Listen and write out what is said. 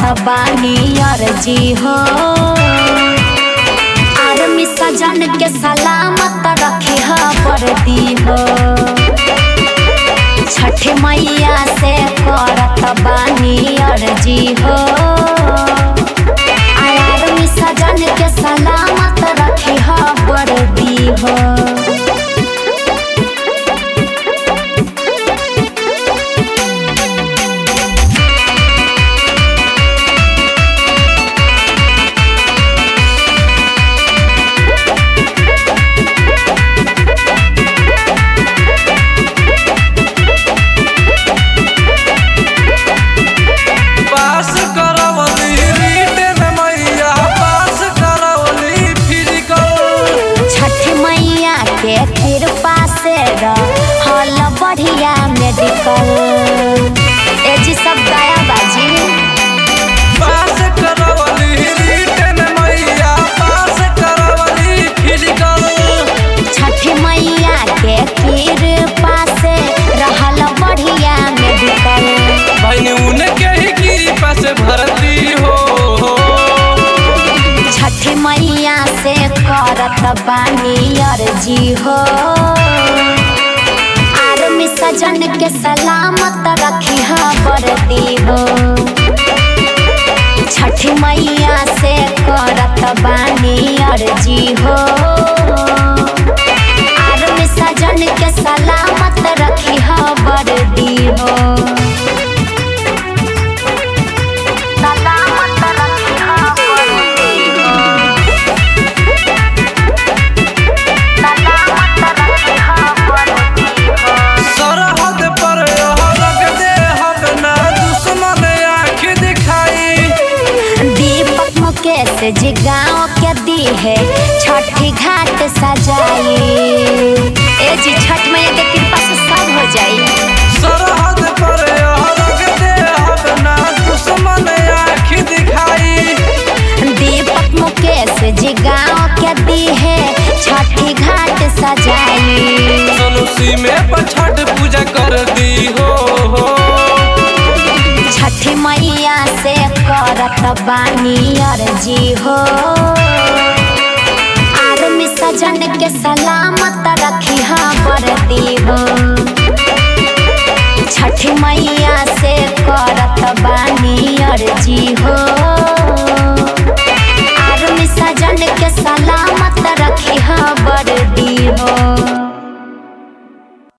बानी अर्जी हो आर्मी सजन के सलामत रखे ह वर्दी हो छठ मैया से करत बानी अर्जी हो आर्मी सजन के सलामत रखे ह वर्दी हो पास करवली रिटर्न मैया पास करवली फिजिकल छठ मैया के कृपा से हल बढ़िया मेडिकल ए जी सब गाया बाजी पास करवली रिटर्न मैया पास करवली फिजिकल छठ मैया के कृपा से रहल बढ़िया मेडिकल बहनी उनके ही कृपा से भरती हो छठ मैया से करत बानी अर्जी हो आर्मी सजन के सलामत रखी ह वर्दी हो छठ मैया से करत बानी अर्जी हो आर्मी सजन के सलामत रखी ह वर्दी हो सलामत रखी ह वर्दी हो सलामत रखी ह वर्दी हो सरहद पर रख दे हम ना दुश्मन आँख दिखाई दीपक मुकेश जी गाँव के दी है छठी घाट सजाई ए जी छठ मैया के कृपा से सब हो जाई सरहद पर रख दे हम ना दुश्मन आँख दिखाई दीपक मुकेश जी गाँव के दी है छठी घाट सजाई सनुसी में पछठ पूजा कर दी हो छठी मैया से करत बानी अर्जी हो आर्मी सजन के सलाम